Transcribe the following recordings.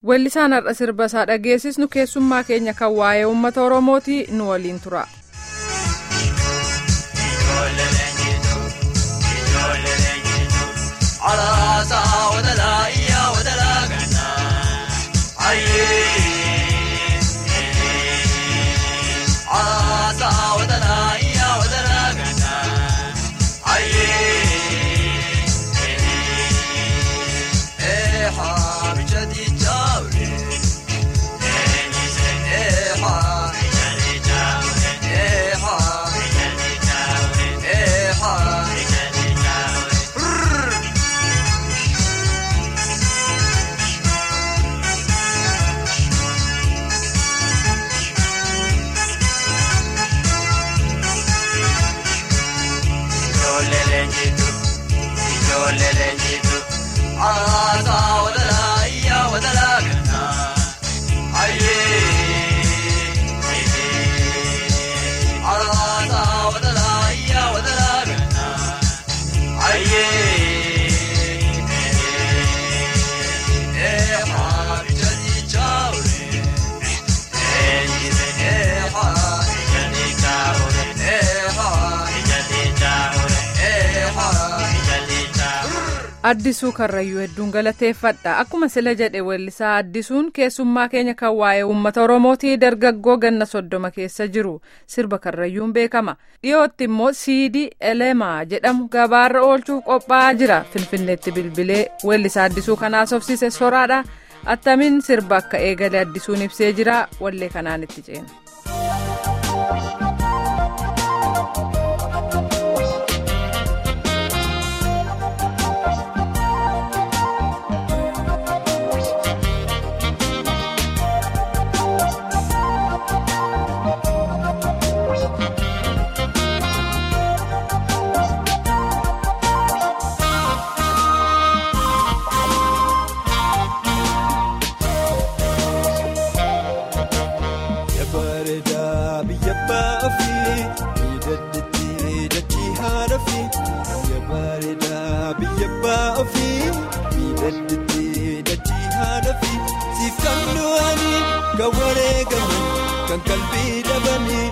Weellisaan har'a sirba isaa dhageessisnu keessummaa keenya kan waa'ee uummata Oromooti nu waliin tura. Addisuu Karrayyuu hedduun galateeffadha. Akkuma sila jedhe weellisaa Addisuun keessummaa keenya kan waa'ee uummata Oromootii dargaggoo ganna soddoma keessa jiru sirba Karrayyuun beekama. Dhiyootti immoo siidii Elemaa jedhamu gabaarra oolchuuf qophaa'aa jira. Finfinneetti bilbilee weellisaa Addisuu kanaas obsiise soraadha. Attamiin sirba akka eegale Addisuun ibsee jira. Wallee kanaan itti ceena. kan qalbii dhabanii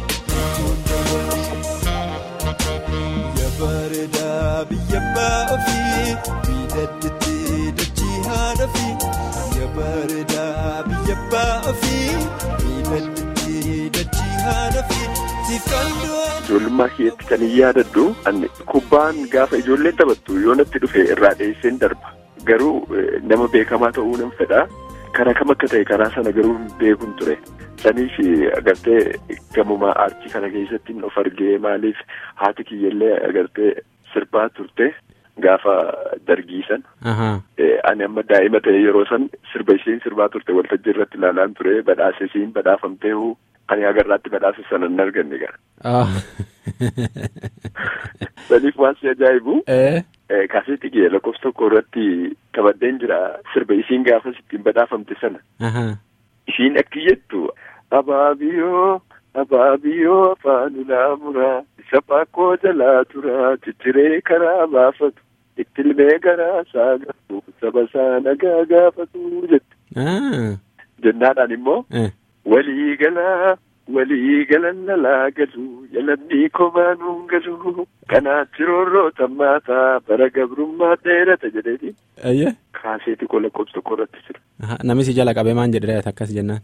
biyya bareedaa biyya baa'ofii miidhagdee dachii haadha fi biyya bareedaa biyya baa'ofii miidhagdee dachii haadha fi siif kan du'an. Ijoollummaa keetti kan hin yaadadhu kubbaan gaafa ijoolleen taphattu yoo natti dhufe irraa dheesseen darba garuu nama beekamaa ta'uu nan fedha. Karaa kam akka ta'e karaa sana garuu hin beekun ture. Saniif agartee gamumaa aartii kana keessatti of argee maaliif haati kiyyallee agartee sirbaa turte gaafa dargiisan. Ani amma daa'ima ta'e yeroo san sirba isheen sirbaa turte waltajjii irratti ilaalaan ture badhaasa isheen badhaafamtee ani agarraatti badhaasa sana hin arganne gara. Saniif waan si ajaa'ibu. Kaaseetii kee lakkoofsa tokko irratti taphadheen jira sirba isiin gaafas ittiin badhaafamte sana. Ishiin akki jettu abaabiyoo abaabiyoo afaan ulaamuraa isa baakoo jalaa turaa cicciree karaa baafatu ittilmee garaa isaa gaafatu saba isaa nagaa gaafatu jette. Jennaadhaan immoo walii galaa. walii galan lalaa galu yalanni komaanuun galu kanaatti roorroo tammaataa bara gabrummaa dheerata jedheeti. Ayyee. Kaaseeti koo lakkoofsa tokko irratti jira. Namis jala qabee maan jedhee akkas jennaan.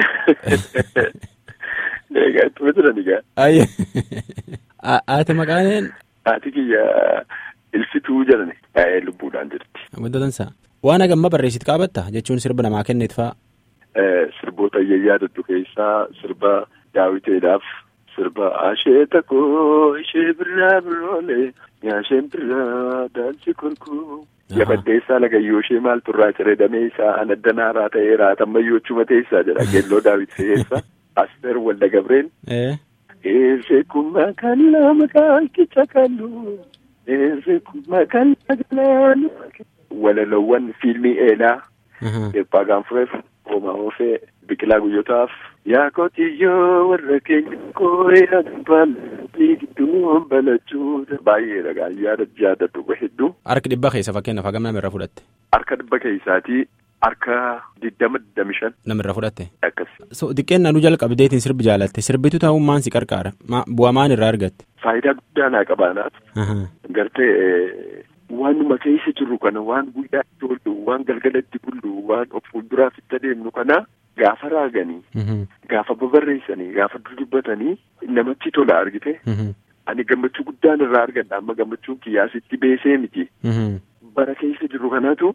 Egaa ittuma jiran egaa. Ayyee. Haati maqaan. Haati kiyya ilfituu jedhani. Lubbuudhaan jirti. Maddatansa. Waan hagamma barreessitu qaabatta jechuun sirba namaa kenneet fa'a. Sirboota yaadadhu keessaa sirba daawwiteedhaaf sirba asheeta koo ishee birraa biroolee nyaasheen birraa daansi korkoo. Yabaddeessaa lagayyoo ishee maaltu irraa cireedamee isaa anadda naaraa ta'ee raatammayyoo chuma teessaa jedha geelloo daawwitee keessa Asteer Walda Gabreen. Eessee kummaa kan lama kaalkicha kallu eessee kummaa kan lagalaanu. Walalowwan fiilmii eelaa. Eebbaa gaanfureef. Hoomaa oofee biqilaa guyyootaaf. Yaa qotiyyoo warra keenya kooyaa dubbaan gidduu balachuu baay'ee dhagaan yaada yaadadhu hedduu. Harka dhibba keessa fakkeenyaaf hagam nama irra fudhatte. Harka dhibba keessaatii harka digdama digdami shan. Namirra fudhatte. Akkas. So xiqqeen nanuu jalqabdeetiin sirbi jaalatte sirbitu ta'uun maan si qarqaara bu'aa maan irraa argatte. Faayidaa guddaa naa qabaanaaf. Gartee waanuma keessa jirru kana waan guyyaa itti oollu waan galgalatti bullu waan of fuulduraaf itti adeemnu kana gaafa raaganii. Gaafa babarreessanii gaafa dudubbatanii namatti tola argite. Ani gammachuu guddaan irraa argadha amma gammachuun kiyyaasitti beesee miti. Bara keessa jirru kanatu.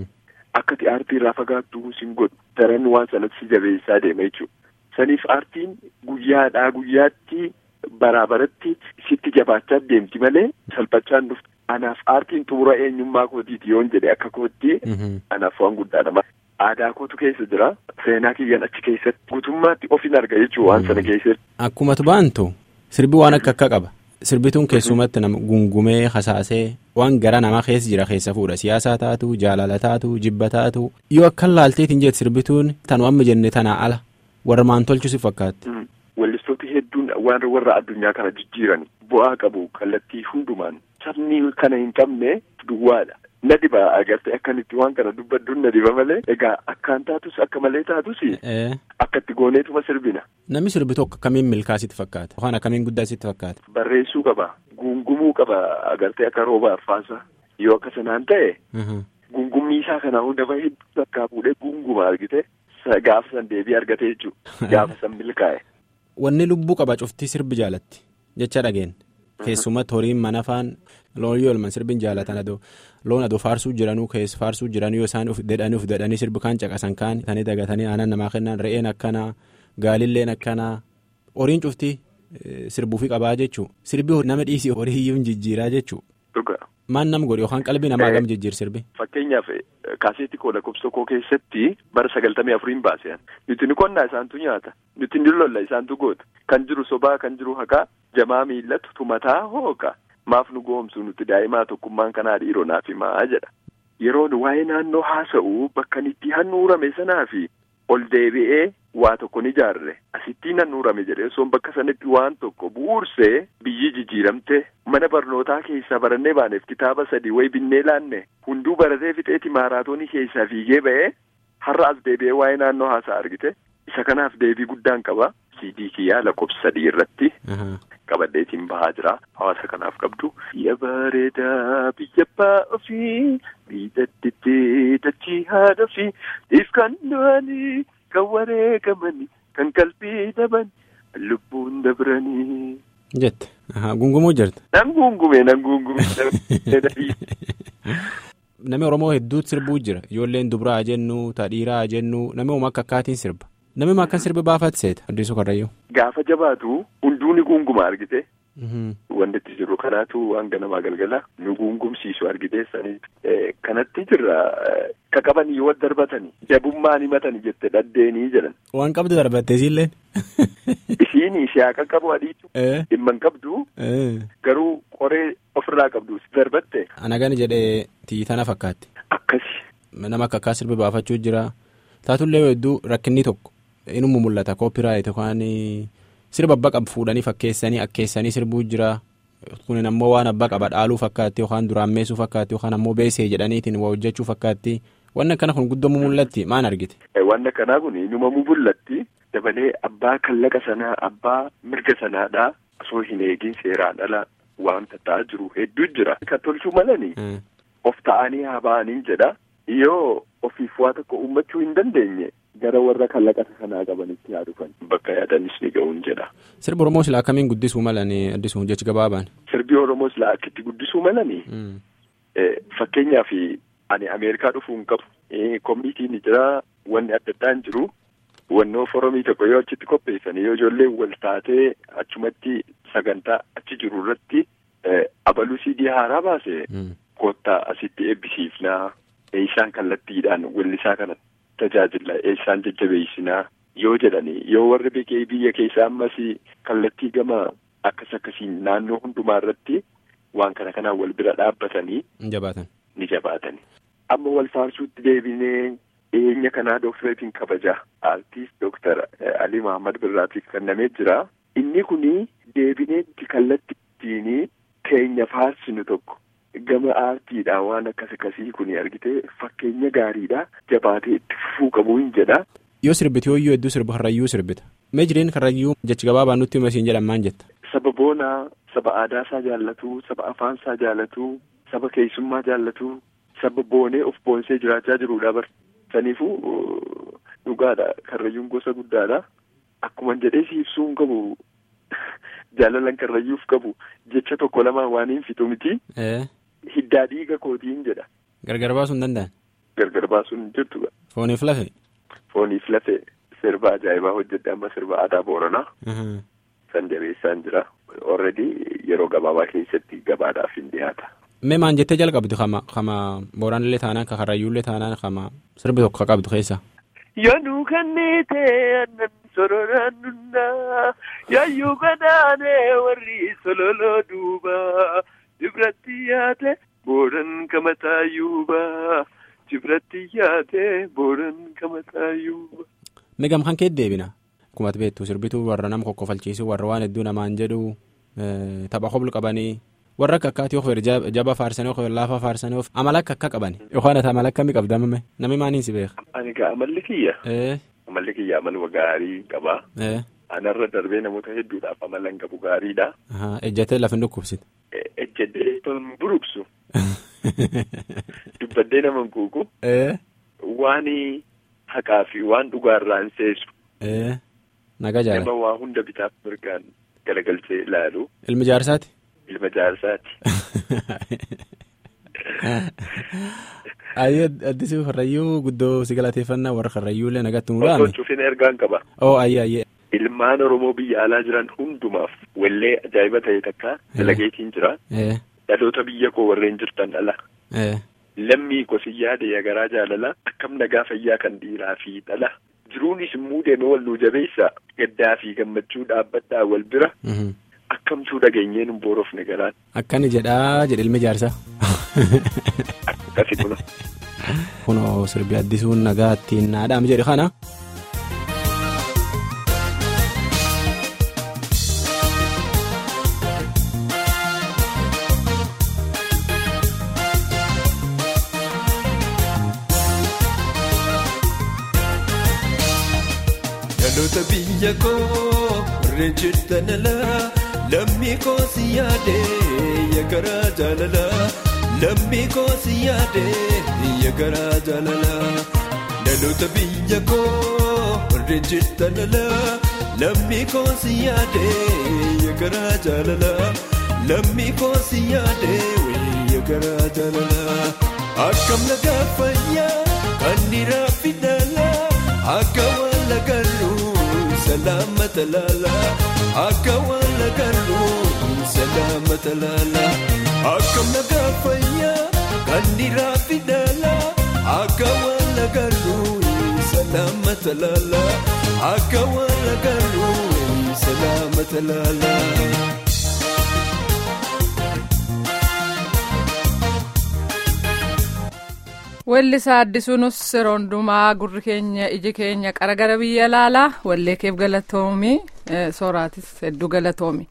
Akkati aartii irraa fagaattu sin godhu daran waan sanatti si jabeessaa deema jechuudha. Saniif aartiin guyyaadhaa guyyaatti baraa baratti sitti jabaachaa deemti malee salphachaan dhuftu. Anaaf aartiin xumura eenyummaa kootiiti yoon jedhe akka kootti. Anaaf waan guddaadha. Aadaa kootu keessa jira. Seenaa kiyyan achi keessatti guutummaatti ofin arga jechuudha waan sana keessatti. Akkuma baantu sirbi waan akka akka qaba. Sirbituun keessumatti nama gungumee hasaasee waan gara namaa keessa jira keessa fuudha siyaasaa taatu jaalala taatu jibba taatu yoo akka laalteetiin jeetu sirbituun tanu amma jenne tanaa ala warra maan tolchu si fakkaatti. Wallistooti hedduun waan warra addunyaa kana jijjiiran bu'aa qabu kallattii hundumaan sabni kana hin qabne duwwaadha. Na dhiba agartee akkanitti waan kana dubbadduun na dhiba malee egaa akkaan taatus akka malee taatus akka itti gooneetuma sirbina. Namni sirbitu akka akkamiin milkaa sitti fakkaata yookaan akkamiin guddaa sitti fakkaata. Barreessuu qaba gungumuu qaba agartee akka rooba arfaasaa yoo akka sanaan ta'e. Gungummii isaa kana hunda hedduu bakkaa fuudhee gunguma argite gaafa san deebii argate jechuudha gaafa san milkaa'e. Wanni lubbuu qaba cuftii sirbi jaalatti jecha dhageen. Keessumatti horiin mana faan loon yoo elman sirbiin jaalatan adoo loon adoo faarsuu jiranuu keessa faarsuu jiranuu yoo isaan dedhanii of dedhanii sirbi kaan caqasan kaan tanii dagatanii aannan namaa kennan re'een akkanaa gaalilleen akkanaa horiin cuftii sirbuufi qabaa jechuu sirbi nama dhiisii horii iyyuu jijjiiraa jechuu. Maan nama godhe yookaan qalbii namaa gam jijjiir sirbi. Fakkeenyaaf kaaseetii koo lakkoofsa koo keessatti bara sagaltamii afuriin baaseen nuti ni qonnaa isaantu nyaata nuti ni lolla isaantu goota kan jiru sobaa kan jiru haqaa jamaa miillatu tumataa hooqa maaf nu goomsu nuti daa'imaa tokkummaan kanaa dhiiroo naaf himaa jedha. Yeroo waa'ee naannoo haasa'u bakka itti handhuurame sanaa fi ol deebi'ee waa tokko ni ijaarre asittiin handhuurame jedhee osoo bakka sanatti waan tokko bu'uursee biyyi jijjiiramte mana barnootaa keessaa barannee baaneef kitaaba sadii wayi binnee laanne hunduu baratee fixeeti maaraatoonii keessaa fiigee ba'ee har'a as deebi'ee waa'ee naannoo haasaa argite isa kanaaf deebii guddaan qaba siidii kiyyaa lakkoofsa sadii irratti. Qabadheetiin bahaa jira hawaasa kanaaf qabdu. Biyya bareedaa biyya abbaa ofii miidhagdeettee dachii haadha ofii ifkaan du'anii kan wareegamanii kan qalbii dhaban lubbuun dabranii. Jette gungumuu jirta. Nan gungume nan gungume. Namni Oromoo hedduutu sirbuu jira ijoolleen dubaraa jennu tadhiiraa jennu namni akka akkaatiin sirba. Namni akkan sirbi baafatti seeta addisuu karrayyuu. Gaafa jabaatu hunduu ni gunguma argite. Wanti itti jiru kanaatu waan ganamaa galgala nu gungumsiisu argite sanii kanatti jirra qaqabanii yoo darbatanii jabummaan himatanii jette dhaddeenii jedhan. Waan qabdu darbattee isiillee. Isiin ishee akka qabu adiitu. Dhimma hin qabdu. Garuu qoree ofirraa qabdu darbatte. Anagani jedhee tiitana fakkaatti. Akkasi. Nama akka akkaa sirbi baafachuu jira taatullee hedduu rakkinni tokko. Inuma mul'ata koopiraayit yookaan sirba abbaa qabu fuudhanii fakkeessanii akkeessanii sirbuu jira kun ammoo waan abbaa qaba dhaaluu fakkaatti yookaan duraammeessuu fakkaatti yookaan ammoo beesee jedhaniitiin waa hojjechuu fakkaatti wanni akkana kun guddoo mul'atti maan argite. Wanni akkanaa kun inuma mul'atti dabalee abbaa kallaqa sanaa abbaa mirga sanaadhaa osoo hin eegin seeraan ala wanta ta'aa jiru hedduu jira. Kan tolchuu malanii of ta'anii haa ba'anii jedha yoo ofiif waa tokko uummachuu hin dandeenye. Gara warra kallaqa sanaa qabanitti haa dhufan bakka yaadanis ni ga'uun jedha. Sirbi Oromoo silaa akkamiin guddisuu malanii addisuu jechi gabaabaan. Sirbi Oromoo silaa akka itti guddisuu malanii. Fakkeenyaaf ani Ameerikaa dhufuu hin qabu. Koominitiin jira wanni adda addaa hin jiru. Wannoo foromii tokko yoo achitti qopheessan yoo ijoollee wal taatee achumatti sagantaa achi jiru irratti abaluu siidii haaraa baase. Kottaa asitti eebbisiifnaa. Isaan kallattiidhaan weellisaa kana. Tajaajila eessaan jajjabeessinaa yoo jedhani yoo warri biqee biyya keessaa ammas kallattii gama akkas akkasiin naannoo hundumaa irratti waan kana kanaan wal bira dhaabbatanii. Jabaatan. Ni jabaatani. Amma wal faarsuutti deebinee dhiyeenya kanaa dooktareetiin kabaja aartiist dooktar Alii Mahammad Birraatiif kennamee jira. Inni kuni deebineetti kallattiitiin keenya faarsinu tokko gama aartiidha waan akkas akkasii kun argite fakkeenya gaariidha jabaatee itti fufuu qabu hin jedha. Yoo sirbiti yoo hedduu sirba karrayyuu sirbita. Mee jireen karrayyuu jechi gabaabaa nutti himasiin jedhan maan jetta. Saba boonaa, saba aadaa isaa jaallatu, saba afaan isaa jaallatu, saba keessummaa jaallatu, saba boonee of boonsee jiraachaa jirudha bar. Saniifuu dhugaadha. Karrayyuun gosa guddaadha. Akkuma jedhee si ibsuu hin qabu jaalalan karrayyuuf qabu jecha tokko lamaan waan hin fixu miti. Hiddaa dhiiga kootiin jedha. Gargar baasuu hin danda'an. Gargar baasuu hin jirtu. Fooniif lafe. Fooniif lafe sirba ajaa'ibaa hojjedhe amma sirba aadaa booranaa. San jabeessaan jira. Already yeroo gabaabaa keessatti gabaadhaaf hin dhiyaata. Mee maan jettee jalqabdu kama kama booranillee taanaan ka karrayyuullee taanaan kama sirbi tokko qabdu keessa. Yoonuu kanneete aannan sororaan nunnaa yaayyuu gadaanee warri sololoo duubaa dibratti yaate booran kamataayyuubaa dibratti yaate booran kamataayyuubaa. Mee gamkaan kee deebina. Akkuma beektu sirbituu warra nama kokkofalchiisuu warra waan hedduu namaan jedhu tapha hoblu qabanii warra akka akkaati yoo jaba faarsanii yoo laafa faarsanii amala akka akka qabani yookaan ati amala akkamii qabda mame namni maaniin si beeka. Ani gaa amalli kiyya. Amalli kiyya amaluma gaarii qaba. Anarra darbee namoota hedduudhaaf amala hin qabu gaariidha. Ejjatee lafa hin dhukkubsite. Ejjatee hin buruqsu. Dubbadee nama hin kuuku. Waan haqaa fi waan dhugaarraa hin seesu. Nagaa jaalladha. Nama waa hunda bitaaf mirgaan galagalchee ilaalu. Ilmi jaarsaati. Ilma jaarsaati. Ayyee addisii karrayyuu guddoo si galateeffannaa warra karrayyuullee nagatti nu Osoo cufin ergaan qaba. Oo ayyee ayyee. Ilmaan Oromoo biyya alaa jiran hundumaaf wallee ajaa'iba ta'e takka dalageetiin jira. Dhaloota biyya koo warreen jirtan ala. Lammii kosii yaada yagaraa jaalala akkam nagaa fayyaa kan dhiiraa fi dhala. Jiruunis immoo deemee wal nuu jabeessa gaddaa fi gammachuu dhaabbadhaa wal bira. Akkamtuu dhageenyeen hin boorofne garaan. Akkani jedhaa jedhe ilmi jaarsaa. Akkasi kuna. Kunoo sirbi addisuun nagaa ittiin naadhaam jedhe kana. Dhaloota biyya koo warreen jirtan alaa lammii koo si yaadee yagaraa jaalala lammii koo si yaadee yagaraa jaalala dhaloota biyya koo warreen jirtan alaa lammii koo si yaadee yagaraa jaalala lammii koo si yaadee yagaraa jaalala akkam nagaa fayyaa kan dhiiraa fi dhalaa akka waan lagaluu salaamata laala akka waan lagaluu salaamata laala akkam nagaa fayyaa kan dhiiraa fi dhalaa akka waan lagaluu salaamata laala akka waan lagaluu salaamata laala. Weellisaa addisuunis yeroo hundumaa gurri keenya iji keenya qarqara biyya laalaa wallee keef galatoomi sooraatis hedduu galatoomi.